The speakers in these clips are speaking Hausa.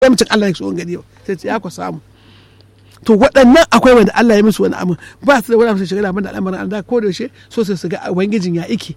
mutum Allah ya so gani ba sai ce ya ku samu to waɗannan akwai wanda Allah ya musu wani abu ba su da wani abu shiga da al'amarin Allah ko da yaushe so sai su ga ubangijin ya iki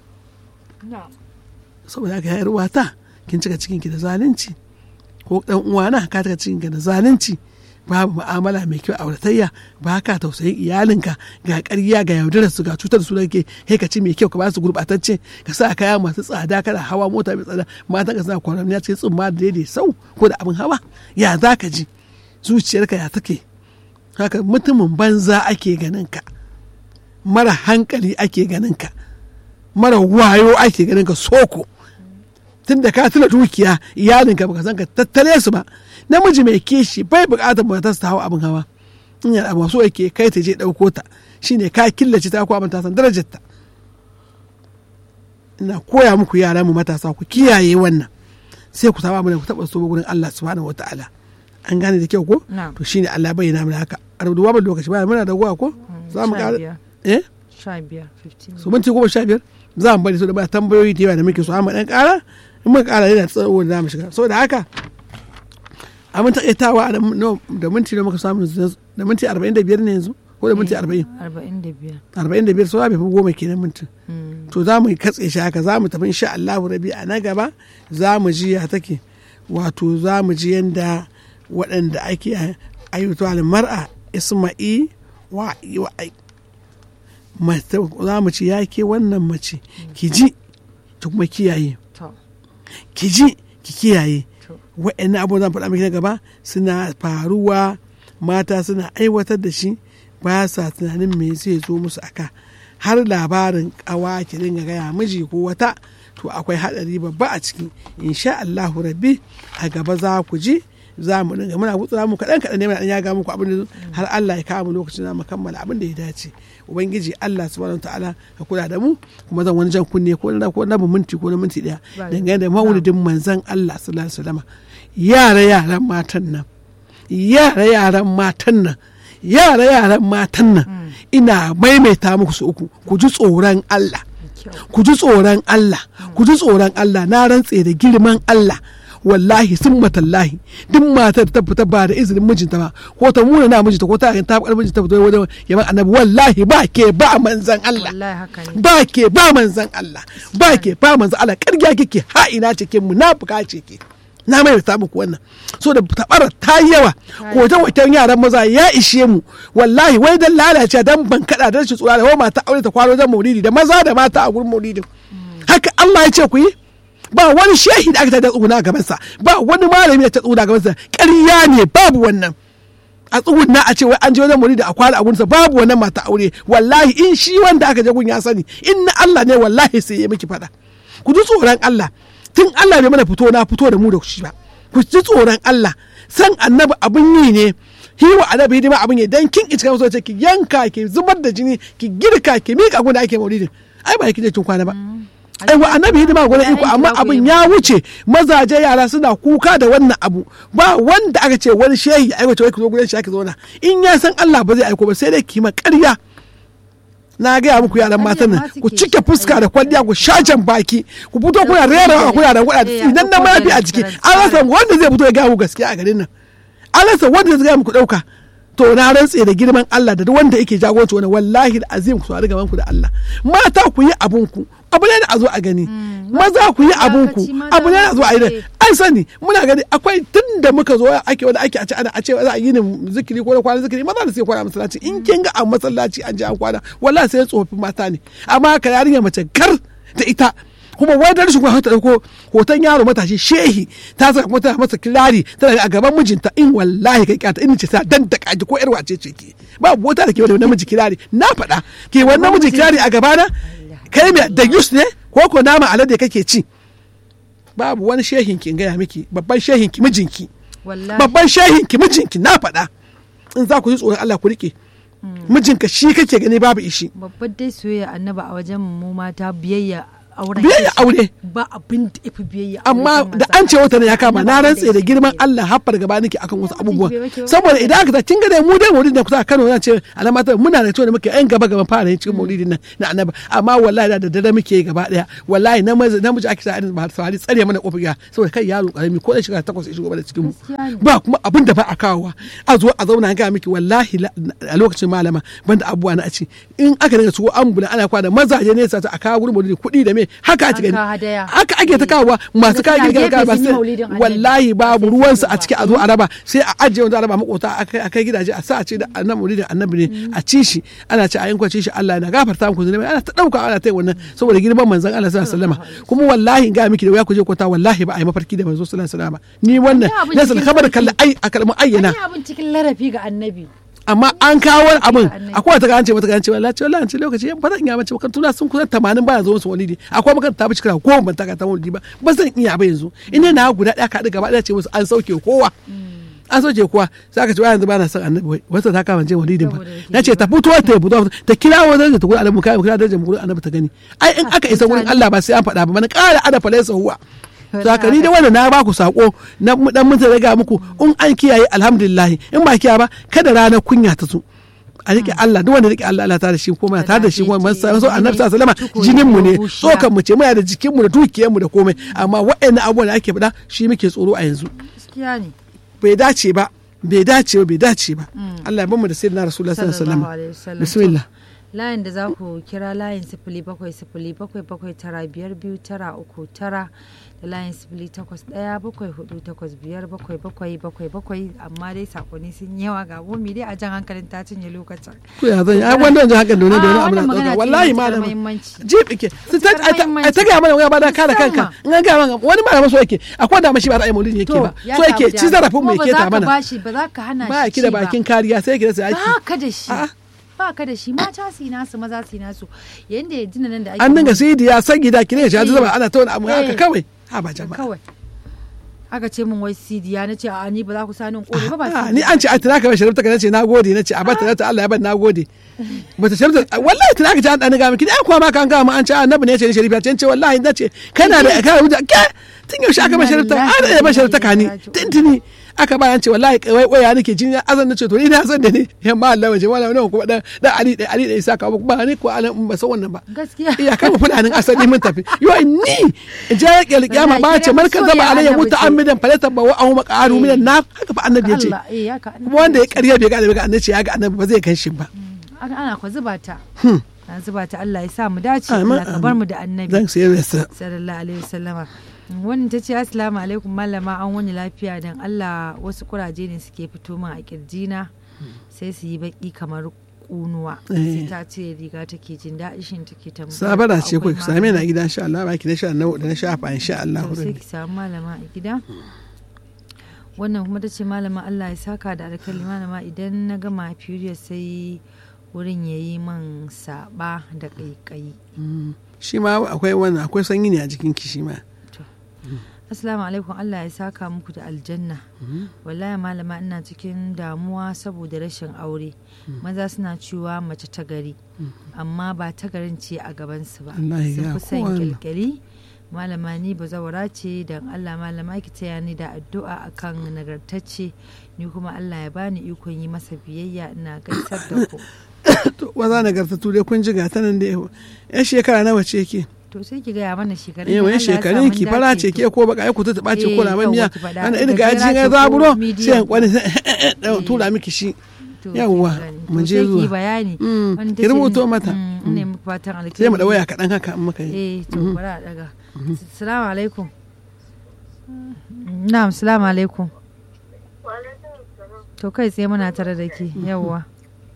saboda haka ya ruwata kin cika cikin ki da zalunci ko dan uwana ka cika cikin ki da zalunci babu mu'amala mai kyau a auratayya ba ka tausayin iyalinka ga ƙarya ga yaudarar su ga cutar su ke kai ka ci mai kyau ka ba su gurɓatacce ka sa kaya masu tsada kana hawa mota mai tsada matan ka suna kwaramiya cikin tsumma da daidai sau ko da abin hawa ya za ka ji zuciyarka ya take haka mutumin banza ake ganin ka mara hankali ake ganin ka mara wayo ake ganin ka soko tun da ka tuna dukiya iyalinka baka san ka tattale su ba namiji mai kishi bai bukatar matarsa ta hawa abin hawa in yana abu so yake kai ta je ɗauko ta shine ka killace ta ko abin ta san darajar ta ina koya muku yara mu matasa ku kiyaye wannan sai ku saba mana ku taba so gurin Allah subhanahu wataala an gane da kyau ko to shine Allah bayyana mana haka a rubutu babu lokaci ba muna da gowa ko za mu ƙara eh 15 su minti goma sha biyar za mu bari su da ba tambayoyi da yawa da muke so amma dan ƙara in muka ƙara yana tsawo da za mu shiga saboda haka abin taƙaitawa da minti da muka samu da minti arba'in da biyar ne yanzu ko da minti arba'in 45 arba'in da biyar sau bai fi goma kenan minti to za mu katse shi haka za mu tafi insha Allahu rabi a na gaba za mu ji ya take wato za mu ji yanda waɗanda ake ayyuta mar'a isma'i wa za mu ci ya ke wannan mace ki ji ki kuma kiyaye ki ji ki kiyaye wa'annan abubuwan zan faɗa miki na gaba suna faruwa mata suna aiwatar da shi ba sa tunanin me zai zo musu aka har labarin kawa ki dinga gaya miji ko wata to akwai haɗari babba a ciki insha Allahu rabbi a gaba za ku ji za mu dinga muna gutsura mu kaɗan kaɗan ne muna ya ga muku abin da har Allah ya kawo mu lokacin da mu kammala abin da ya dace ubangiji Allah subhanahu ta'ala ka kula da mu kuma zan wani jan kunne ko na ko na minti ko na minti daya dangane da maulidin manzon Allah sallallahu alaihi wasallam yara yaran matan nan yara yaran matan nan yara yaran matan nan ina maimaita muku su uku ku ji tsoron Allah ku ji tsoron Allah ku ji tsoron Allah na rantse da girman Allah wallahi sun matallahi duk matar ta fita ba da izinin mijinta ba ko ta muna na mijinta ko ta ta bakar mijinta fito wajen yaban annabi wallahi ba ke ba manzan Allah ba ke ba manzan Allah ba ke ba manzan Allah karya kike ha ina ce ke munafuka ce ke na mai ta muku wannan so da tabara ta yi yawa hoton hoton yaran maza ya ishe mu wallahi wai dan lalace dan ban kada dan shi tsura da mata aure ta kwaro dan maulidi da maza da mata a gurin maulidin haka Allah ya ce ku yi ba wani shehi da aka ta tsuguna a gabansa ba wani malami da ta tsuguna a gabansa ƙarya ne babu wannan a tsuguna a ce wai an je wajen muri da a kwana a gunsa babu wannan mata aure wallahi in shi wanda aka je gun ya sani in na Allah ne wallahi sai ya miki faɗa ku ji tsoron Allah tun Allah bai mana fito na fito da mu da shi ba ku ji tsoron Allah san annabi abin yi ne hiwa annabi hidima abin yi dan kin iska so ce ki yanka ki zubar da jini ki girka ki mika gun da ake maulidin ai ba ki je kin kwana ba aiwa annabi hidima gwada iko amma abin ya wuce mazaje yara suna kuka da wannan abu ba wanda aka ce wani shehi ya aiwace wai ku zo gudan shi ake zauna in ya san Allah ba zai aiko ba sai dai kima ƙarya na gaya muku yaran matan nan ku cike fuska da kwalliya ku shajen baki ku fito kuna rera kuna da kuɗa idan na mafi a jiki an rasa wanda zai fito ya gaya muku gaskiya a garin nan an rasa wanda zai gaya muku ɗauka to na rantse da girman Allah da wanda yake jagoranci wani wallahi da azim ku saurari gaban ku da Allah mata ku yi abun ku abu ne da a zo a gani maza ku yi abun ku abu ne da a zo a yi an sani muna gani akwai tun da muka zo ake wanda ake a ce ana a ce za a yi ni zikiri ko da kwana zikiri maza da sai kwana masallaci in kin ga a masallaci an je an kwana wallahi sai tsofaffin mata ne amma ka yarinya mace gar da ita kuma wai da rashin kuma ta dauko hoton yaro matashi shehi ta saka kuma tana masa kirari tana a gaban mijinta in wallahi kai kyata in ce sa dan da kaji ko yar wace ce ke babu wata da ke wani namiji kirari na faɗa ke wani namiji kirari a gabana kai mai da yus ne ko ko nama alade kake ci babu wani shehin ki gaya miki babban shehin ki mijinki babban shehin ki mijinki na faɗa in za ku yi tsoron Allah ku rike mijinka shi kake gani babu ishi babbar dai soyayya annaba a wajen mu mata biyayya auren biyayya aure ba abin da ifi biyayya amma da an ce wata ne ya kama na rantse da girman Allah haffar gaba nake akan wasu abubuwa saboda idan aka ta kin ga dai mu dai maulidin da kusa a Kano na ce alamata muna da cewa da muke yan gaba gaban fara yin cikin maulidin nan na annabi amma wallahi da dare muke yi gaba daya wallahi namiji namiji ake sa irin ba sawari tsare mana kofar gida saboda kai yaro karami ko da shiga takwas ya shigo da cikin mu ba kuma abin da ba a kawowa a zo a zauna ga miki wallahi a lokacin malama banda abubuwa na a ci in aka dinga ciwo ambula ana kwana mazaje ne sa a kawo gurin maulidi kuɗi da me haka a cikin haka ake ta kawowa masu kawo girka ga ba wallahi babu ruwansu a ciki a zo a raba sai a ajiye wanda a raba makota a kai gidaje a sa a ce da annabi maulidin annabi ne a ci shi ana ce a yankwa ci shi Allah na gafarta muku zunubi ana ta dauka ana ta wannan saboda girman manzon Allah sallallahu alaihi wasallam kuma wallahi ga miki da wuya ku je kwata wallahi ba a yi mafarki da manzo sallallahu alaihi wasallam ni wannan na san kabar kalla ai a kalmar ayyana abin cikin larafi ga annabi amma an kawo wani abin akwai wata gance mata gance wallahi ce wallahi ce lokaci ba zan iya bace ba tuna sun kusan 80 baya zuwa su walidi akwai makan ta bici kira ko ban taka ta walidi ba ba zan iya ba yanzu ina na guda daya ka gaba daya ce musu an sauke kowa an soke kuwa sai aka ce wa yanzu ba na son annabi wata ta kama je walidin ba na ce ta fito ta fito ta kira wa zai ta gurin annabi kai kira darajar gurin annabi ta gani ai in aka isa gurin Allah ba sai an faɗa ba mana ƙara ada falaisa huwa sakani da wanda na ba ku sako na dan mun riga muku in an kiyaye alhamdulillah in ba kiyaye ba kada ranar kunya ta zo a rike Allah duk wanda rike Allah Allah ta da shi kuma ta da shi kuma man so annabi sallallahu alaihi wasallam jinin mu ne tsokan mu ce muna da jikin mu da dukiyar mu da komai amma waɗannan abubuwan da ake faɗa shi muke tsoro a yanzu gaskiya ne bai dace ba bai dace ba bai dace ba Allah ya bamu da sayyidina rasulullahi sallallahu alaihi wasallam bismillah layin da za ku kira layin sifili bakwai sifili bakwai bakwai tara biyar biyu tara uku tara da layin sifili takwas ɗaya bakwai hudu takwas biyar bakwai bakwai bakwai bakwai amma dai sakonni sun yawa ga gomi dai a jan hankalin ta cinye lokacin. ko ya zan yi ai wannan jan hankalin dole dole abu na ɗauka wallahi malam jib ike a ta gaya mana wani ba da kare kanka in an gaya mana wani malam so yake akwai da mashi ba ra'ayi maulidi yake ba so yake ci zarafin mu yake ta mana ba za ka hana shi ba ki da bakin kariya sai ki da sai ba ka da shi ba ka da shi mata su yi nasu maza su yi nasu yayin da ya jina nan da ake an dinga sai ya san gida ki ne shi zama ana ta wani abu haka kawai ha ba jama'a kawai aka ce min wai sidiya na ce a ni ba za ku sani kore ba ba ni an ce a tana ka sharifta ka nace nagode nace a bata ta Allah ya ban nagode bata sharifta wallahi tana ka ce an dan ga miki ai kuma ma kan ga mu an ce annabi ne ce ni sharifa ce wallahi nace kana da kana wuce ke tun yaushe aka ba sharifta an da ba sharifta ka ni tintini aka ba an ce wallahi wai waya nake jin azan nace to ni na san da ne yamma Allah waje wala wannan kuma dan dan Ali da Ali da Isa ka ba ni ko alan ba san wannan ba gaskiya iya kan fulanin asali mun tafi yo ni ja ya kiyama ba ce markan zaba alayya muta'ammidan falata ba wa ahu maqaru minan na haka fa annabi yace kuma wanda ya karya bai ga annabi ga annabi ya ga annabi ba zai kai shi ba ana ko zuba ta an zuba ta Allah ya sa mu dace Allah ka bar mu da annabi zan sai rasa sallallahu alaihi wasallama wannan ta ce assalamu alaikum malama an wani lafiya dan Allah wasu kuraje ne suke fito min a kirjina sai su yi baki kamar kunuwa sai ta ce riga take jin daɗi shin take tambaya sabara ce ku same na gida insha Allah baki na sha da na shafa insha Allah sai ki samu malama a gida wannan kuma ta ce malama Allah ya saka da alkali malama idan na gama period sai wurin ya yi man saba da ƙaiƙayi shi ma akwai wannan akwai sanyi ne a jikin ki shi ma Assalamu alaikum Allah ya saka muku da aljanna. Wallahi malama ina cikin damuwa saboda rashin aure. Maza suna cewa mace ta gari, amma ba ta garin ce a gabansu ba. Sun fi son kyalkyali. Malama ni bazawara ce don Allah malama ki taya ni da addu'a akan nagartacce ni kuma Allah ya bani ikon yi masa biyayya ina gaisar da ku. Waza nagartattu dai kun ji gata nan da ya shekara nawa ce ke? to sai ki gaya mana shekarun eh wani shekarun ki fara ce ke ko baka ku ta taba ce ko na miya ana irin ga jin ga zaburo sai an kwani tura miki shi yawwa mun je zuwa bayani ki rubuto mata ne muku fatan alkhairi sai mu da waya kadan haka in muka yi eh to bari a daga assalamu alaikum na'am assalamu alaikum to kai sai muna tare da ke yawwa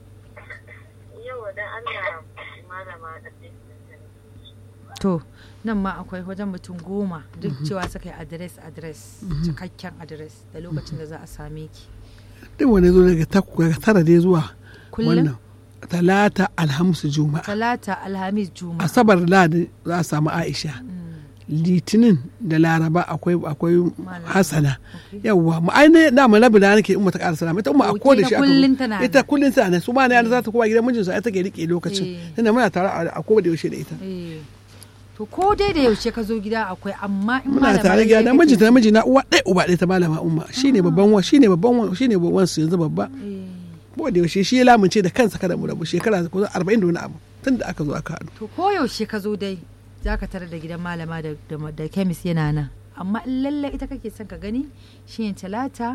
to nan ma akwai wajen mutum goma duk cewa suka yi adres adres cikakken adres da lokacin da za a same ki duk wani zo daga tara dai zuwa kullum wannan talata alhamis juma'a talata alhamis juma'a asabar ladi za a samu aisha litinin da laraba akwai akwai hasana yawwa mu aine na mu rabi da nake in mata ƙara salama ita umma a koda shi kullun tana ita kullun tana su ma ne za ta koma gidan mijinsa ita take rike lokacin tunda muna tare a koda yaushe da ita to ko dai da yaushe ka zo gida akwai amma in muna malama tare ɗaya gida kake miji ta miji na uwa ɗaya uba ɗaya ta malama umma shine babban wa shine babban wa shine babban su yanzu babba Eh, ko da yaushe shi ya lamunce da kansa kada mu rabu shekara kusan 40 da wani abu tun da aka zo aka haɗu to ko yaushe ka zo dai za ka tarar da gidan malama da, da, da kemis yana nan amma in lalle ita kake son ka gani shine talata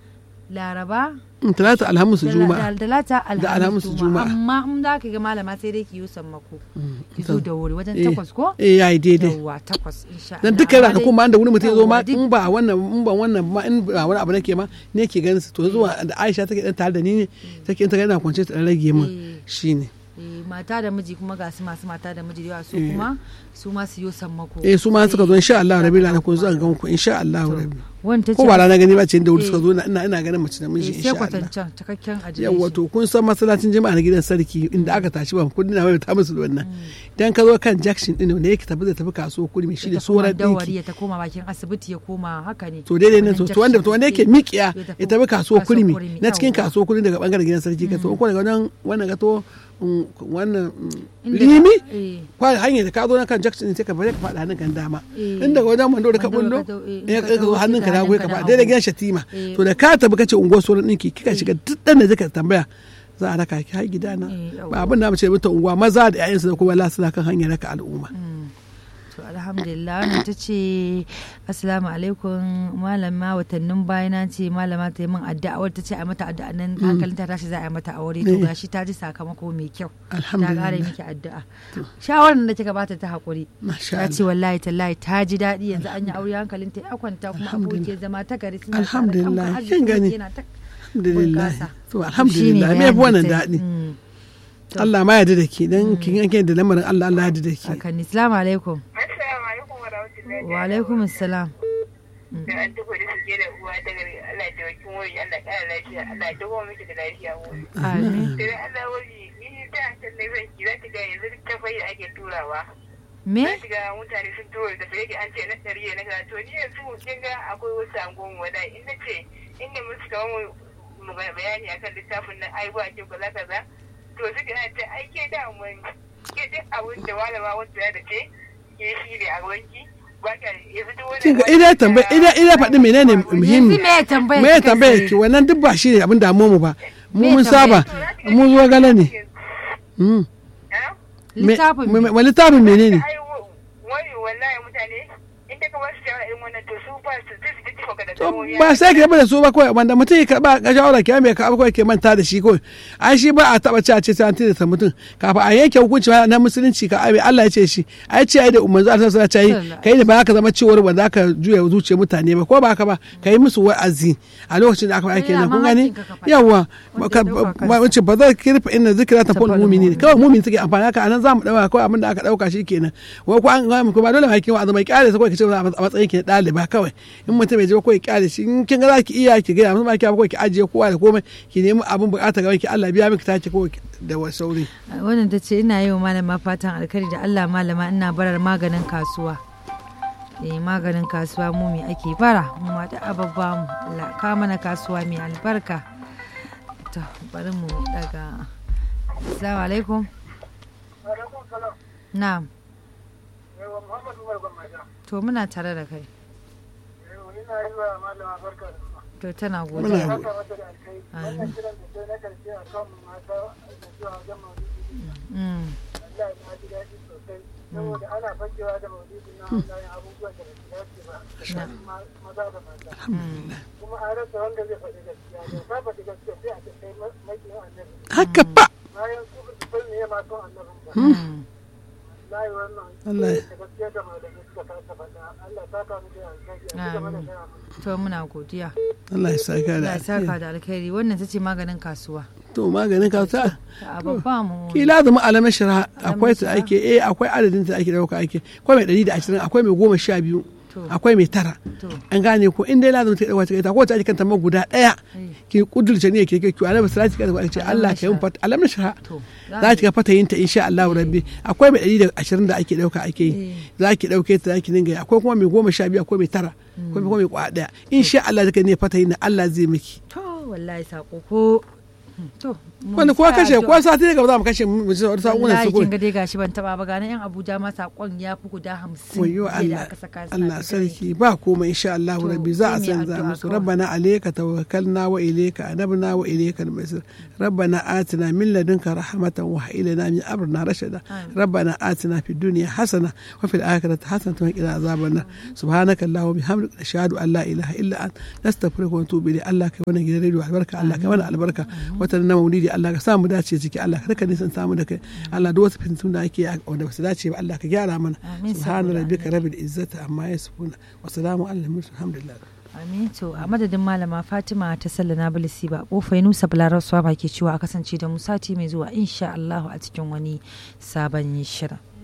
laraba in talata alhamis da juma'a da- talata alhamis alhamis juma'a. juma'a amma in za ka ga malama sai dai ki yi sammako ki zo da wuri wajen Eh, takwas ko eh yayi daidai yawwa takwas insha dan Allah. dukkan Amma ranakun dai- ma da wani mutum ya zo ma yawwa, duk- in ba wannan in ba wannan ma in ba wani abu nake ma ne ke ganin su to zuwa da Aisha take dan tare da ni ne take in ta ga ina kwance ta dan rage min Eh. shine eh, mata da miji kuma ga su masu mata da miji da yawa su Eh. kuma su ma su yi sammako eh su ma suka zo insha Allah rabi ranakun zan ga muku insha Allah rabi wanda ko ba rana gani ba ce da wuri Eh. suka zo ina ina ganin mace da miji sai insha Allah kwatancan cikakken adireshi yawa to kun san masallacin jama'a na gidan sarki inda aka tashi ba kudi na mai ta musu da wannan idan ka zo kan jackson din ne yake tafi zai tafi kasuwa kudi mai shine ta koma soran dawari dinki ya ta koma bakin asibiti ya koma haka ne to daidai nan to Wannan to wanda to wanda yake junction, miƙiya eh, ya tafi kasuwa kurmi kurmi, na cikin yawwa. kasuwa kurmi daga bangaren gidan sarki ka to ko daga wannan wannan ga to mm, wannan mm, Inda- limi eh. kwa hanyar da ka zo na kan jackson sai ka bari ka faɗa hannun kan dama Eh. in daga wajen mando da ka Mando da bullo ka zo, eh, in ya ka ka zo taho hannun ka sai ka na goyi ka hannunka na faɗa daidai hagu. gidan shatima Eh. to da ka tafi kace unguwar sauran ɗinki kika shiga duk ɗan da zaka tambaya za a raka ki har gidana Eh, yawwa. ba abin da mu ce mutan unguwa maza da 'ya'yansu da kuma la suna kan hanyar raka al'umma Mm. to alhamdulillah wannan ta ce assalamu alaikum malama watannin baya na ce malama ta yi min addu'a wadda ta ce a mata addu'a nan hankalin ta tashi za a yi mata aure to Eh. gashi ta ji sakamako mai kyau ta Alhamdulillah. kare miki addu'a shawarar da kika bata ta hakuri Masha ta ce wallahi tallahi ta ji daɗi yanzu an yi aure hankalin ta ya kwanta kuma Alhamdulillah. abokiyar zama ta gari suna Alhamdulillah. tare, Kin gani? yana ta alhamdulillah bunƙasa. to alhamdulillah me yafi wannan daɗi Mm. To. Allah ma yarda da ke dan kin yanke da lamarin Allah Allah yarda da ke Hakan Assalamu alaikum. Assalamu alaikum wa rahmatullahi Wa alaikum assalam. da an tuko da suke da uwa ta gari Allah da wakin wuri Allah ƙara lafiya Allah ya dawo miki da lafiya wuri. Amin. Sai dai Allah wuri ni da ta ne zan ki za ta ga yanzu duk ta fayi ake turawa. Me? Za ta ga mutane sun tura da sai an ce na ɗari na ga to ni yanzu kin ga akwai wasu angon wada in na ce in ne musu kamar mu bayani akan littafin nan ai ba ke kaza kaza to suka ce ai ke da mun ke duk abin da malama wanda ya da ce ke shi ne a wanki ba ka yanzu duk wani kin ga idan tambaya idan idan faɗi menene muhimmi Yanzu me ya tambaya me ya kika tambaya sai? ki wannan duk ba shi ne abin damuwa mu ba mu Me mun tambaya? saba mu zo gala ne Mm. Me- Littafin me- me? me- littafin menene ai wani wallahi mutane in ta kamar su shawara irin wannan to su ba su zai su ji ka da To, tsawoyi ba sai ka da su ba kawai wanda mutum ya karba ga shawara ki mai karba kawai ke manta da shi kawai ai shi ba a taba ci a ce sai an tilasta mutum kafin a yanke hukunci ma na musulunci ka abi Allah ya ce shi ai ce ai da umarzu Allah sallallahu alaihi wasallam kai da ba za ka zama cewar ba za ka juya zuciyar mutane ba ko ba haka ba kai musu wa'azi a lokacin da aka aike nan kun gani yawa ba wace ba za ki rufe inna zikra ta ful mu'minin kawai mu'min take amfani haka anan zamu dauka kawai abin da aka dauka shi kenan wai ko an ga ko ba dole ma kin wa'azi mai kyale sai kawai ki ce a matsayin ki na ɗaliba kawai in mutum bai je ko ki kyale shi in kin ga za ki iya ki gaya musu ma ki ko ki ajiye kowa da komai ki nemi abin bukata ga ki Allah biya miki tace ko da sauri wannan ta ce ina yi wa malama fatan alkari da Allah malama ina barar maganin kasuwa eh maganin kasuwa mu me ake bara mu ma da ababba mu Allah ka mana kasuwa mai albarka to bari mu daga assalamu alaikum na'am to muna tare da kai to tana godiya Amin. Mm. saboda ana fakewa da maulidi na wannan abubuwan da ba su dace ba tsakanin maza da mata kuma an rasa wanda zai faɗi gaskiya da ka faɗi gaskiya sai a ce kai makiyin annabi haka ba bayan su ba su san me ya maton annabin ba Mm. layi wannan Allah ya- da gaskiya da malamai suka kasa faɗa Allah ta kamu da alkhairi a ci gaba da Amin. gaya musu to muna godiya Allah ya saka da Allah ya saka alheri. da alkhairi wannan ta ce maganin kasuwa to maganin ka ta ta ababba mu ki lazumi alamin shara akwai ta ake eh akwai adadin ta ake dauka ake akwai mai 120 akwai mai goma sha biyu To. akwai mai tara to an gane ko in dai lazumi ta dauka ta ko ta ake kanta ma guda daya eh, ki kudurce ne ke ke ki annabi salati ka ce Allah ka yi fata alamin shara to za ki ga fatayin ta insha Allah rabbi akwai mai 120 da ake dauka ake yi Eh. za ki dauke ta za ki dinga yi akwai kuma mai goma sha biyu akwai mai tara akwai kuma mai kwa daya insha Allah zaka ne fatayin na Allah zai miki to wallahi sako ko to mun wanda kowa sa kashe addu'a. kowa sati daga za mu kashe mu ji wani sakunan wallahi su kin ga dai gashi ban taba ba ganin yan Abuja ma sakon ya fi guda 50 wayo jiya da Allah aka saka suna Allah ta sarki ba komai insha Allah To, rabbi za a sai mu yi canza addu'a musu kawai. rabbana alayka tawakkalna wa ilayka anabna wa ilayka al-masir rabbana atina min ladunka rahmatan wa hab lana min amrina rashada Amin. rabbana atina fid dunya hasana wa fil akhirati hasanatan wa qina azaban nar subhanaka allahumma bihamdika nashhadu an la ilaha illa anta nastaghfiruka wa natubu ilayk Allah kai wannan gidan radio albarka Allah kai wannan albarka wata na maulidi Allah ka sa mu dace ciki Allah ka rika nisan samu da kai Allah duk wasu fitintun da ake yi wanda ba su dace ba Allah ka gyara mana Amin, subhana saboda rabbika annabi. rabbil izzati amma yasifuna wa salamun alal mursalin alhamdulillah Amin to a madadin malama Fatima ta sallana bilisi ba kofai Nusa Balarar Swaba ke cewa a kasance da mu sati mai zuwa insha Allah a cikin wani sabon shirin.